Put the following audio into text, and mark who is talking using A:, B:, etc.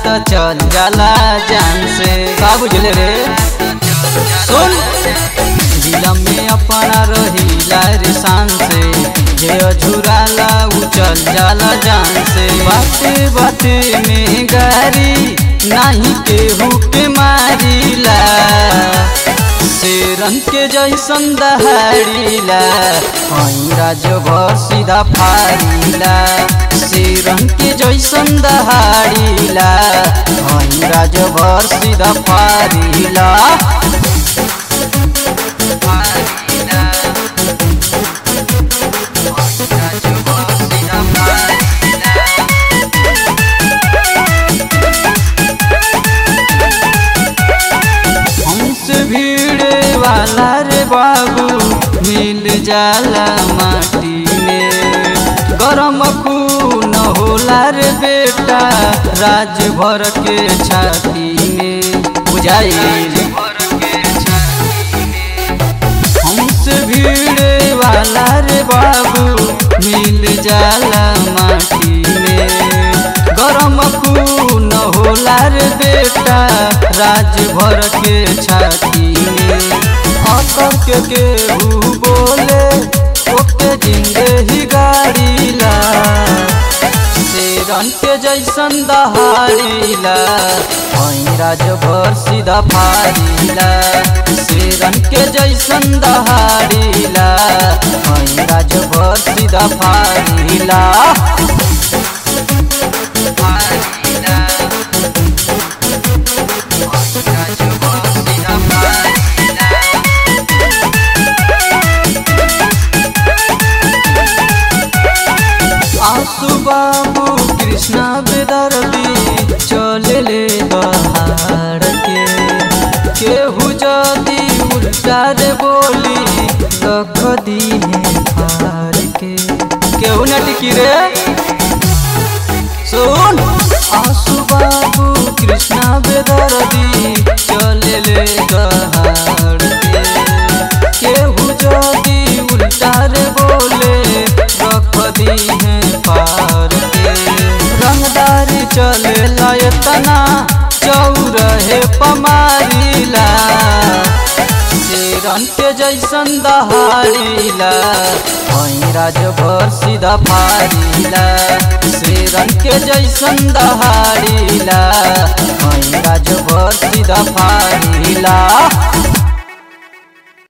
A: तो चल जाला जान से का बुझले रे सुन दिलम में अपना रहीला रे शान से जे अझुराला उ चल जाला जान से बाते बाते में गारी नाही केहू के मारिला शेरन के जैसन दहाड़ीला हई राजभर सीधा फाड़ीला शेरन के जैसन दहाड़ीला हई राजभर सीधा फाड़ीला हमसे भीड़े वाला रे बाबू मिल जाला माटी में गरम खून होला रे बेटा राज भर के छाती में बुझाई हमसे भीड़े वाला रे बाबू मिल जाला माटी में गरम खून होला रे बेटा राज भर के छाती में अकर के केहू बोले ओके जिंदे ही गाड़ीला शेरन के जैसन दहाड़ीला हई राजभर सीधा फाड़ीला शेरन के जैसन दहाड़ीला हई राजभर सीधा फाड़ीला आसु बाबू कृष्णा बेदर्दी चले ले दहाड़ के केहू जदी उल्टा रे बोली रख दी है फाड़ के केहू न टिकी रे सुन आसु बाबू कृष्णा बेदर्दी चले ले दहाड़ के केहू जदी उल्टा रे बोले रख दी है पार के रंगदारी चले लयतना चौरहे पमारीला शेरन के जैसन दहाड़ीला हई राजभर सीधा फाड़ीला शेरन के जैसन दहाड़ीला हई राजभर सीधा फाड़ीला